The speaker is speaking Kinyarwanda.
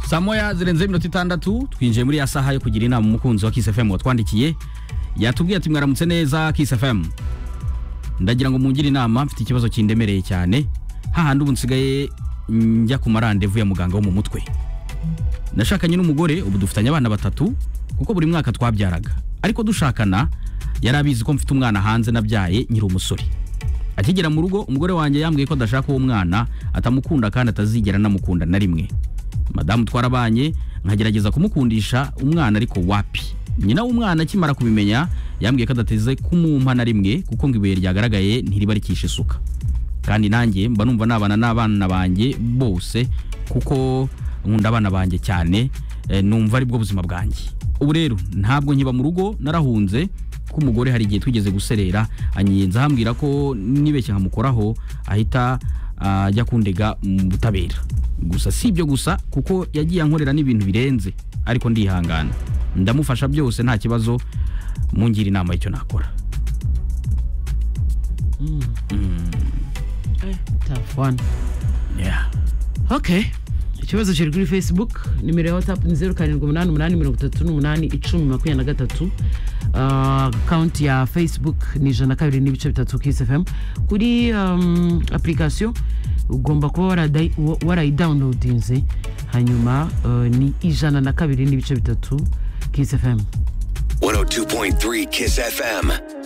saa moya zirenzeho iminota itandatu twinjiye muri ya saha yo kugira inama umukunzi wa Kiss FM watwandikiye yatubwiye ati mwaramutse neza Kiss FM ndagira ngo mungire inama mfite ikibazo kindemereye cyane hahandi ubu nsigaye njya ku marandevu ya muganga wo mu mutwe nashakanye n'umugore ubu dufitanye abana batatu kuko buri mwaka twabyaraga ariko dushakana yari abizi ko mfite umwana hanze nabyaye nkiri umusore akigera mu rugo umugore wanjye yambwiye ko adashaka uwo mwana atamukunda kandi atazigera anamukunda na rimwe madamu twarabanye nkagerageza kumukundisha umwana ariko wapi nyina w'umwana akimara kubimenya yambwiye ko adateze kumumpa na rimwe kuko ngo ibuye ryagaragaye ntiriba rikishe isuka kandi nanjye mba numva nabana n'abana banjye bose kuko nkunda abana banjye cyane eh, numva ari bwo buzima bwanjye ubu rero ntabwo nkiba mu rugo narahunze ko umugore hari igihe twigeze guserera anyenza hambwira ko nibeshye nkamukoraho ahita ah, ajya kundega mu butabera gusa si ibyo gusa kuko yagiye ankorera n'ibintu birenze ariko ndihangana ndamufasha byose nta kibazo mungira inama y'icyo nakora tough one yeah. okay ikibazo kiri kuri facebook nimero ya whatsapp ni zeru karindwi umunani umunani mirongo itatu n'umunani icumi makumyabiri na gatatu akawunti ya facebook ni ijana na kabiri n'ibice bitatu kisi fm kuri um, application ugomba kuba waradayi- wa- warayidawunodinze hanyuma uh, ni ijana na kabiri n'ibice bitatu kisi fm 102.3 Kiss FM.